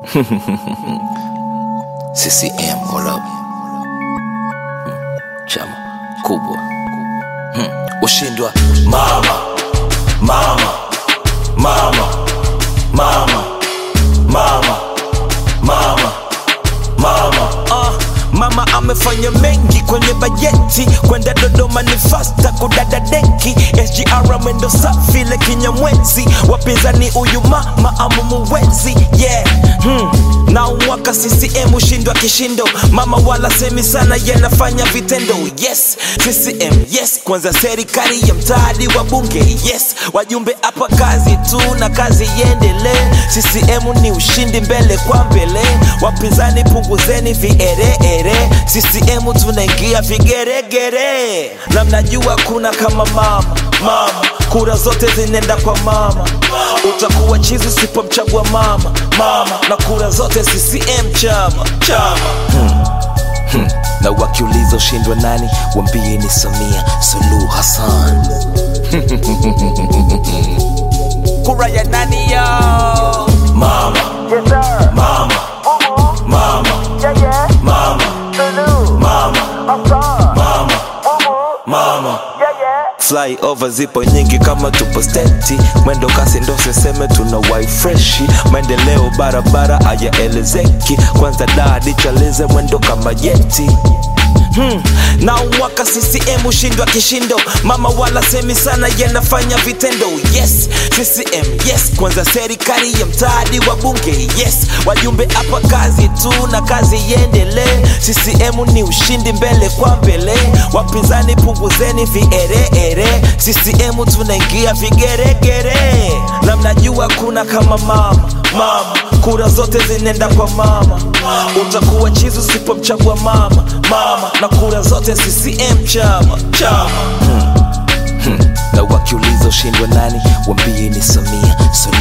CCM, hold up. Chama kubwa hmm. Ushindwa mama mama mama mama mama mama mama Ah, mama amefanya mengi kwenye bajeti kwenda dodoma ni fasta kudada deki sgr mwendo safi le kinyamwezi wapinzani huyu mama amumuwezi yeah hmm. na umwaka ccm ushindwa kishindo mama wala semi sana yanafanya vitendo yes ccm yes kwanza serikali ya mtaadi wa bunge yes wajumbe hapa kazi tu na kazi iendelee ccm ni ushindi mbele kwa mbele wapinzani punguzeni viereere ccm tunaingia vigeregere na mnajua kuna kama mama mama kura zote zinaenda kwa mama utakuwa chizi usipomchagua mama mama na kura zote ccm chama chama na wakiuliza ushindwa nani wambie ni samia suluhu hassan kura ya nani yo mama mama mama mama mama mama mama flyover zipo nyingi kama tupo steti mwendo kasi ndo siseme tuna wai freshi maendeleo barabara hayaelezeki kwanza dadi chalize mwendo kama jeti Hmm. na umwaka ccm ushindwa kishindo mama wala semi sana yanafanya vitendo yes ccm yes kwanza serikali ya mtaadi wa bunge yes wajumbe hapa kazi tu na kazi iendelee ccm ni ushindi mbele kwa mbele wapinzani punguzeni viereere ccm tunaingia vigeregere na mnajua kuna kama mama mama kura zote zinaenda kwa mama utakuwa chizi usipomchagua mama mama na kura zote ccm chama chama na wakiuliza ushindwa nani wambie ni samia suluhu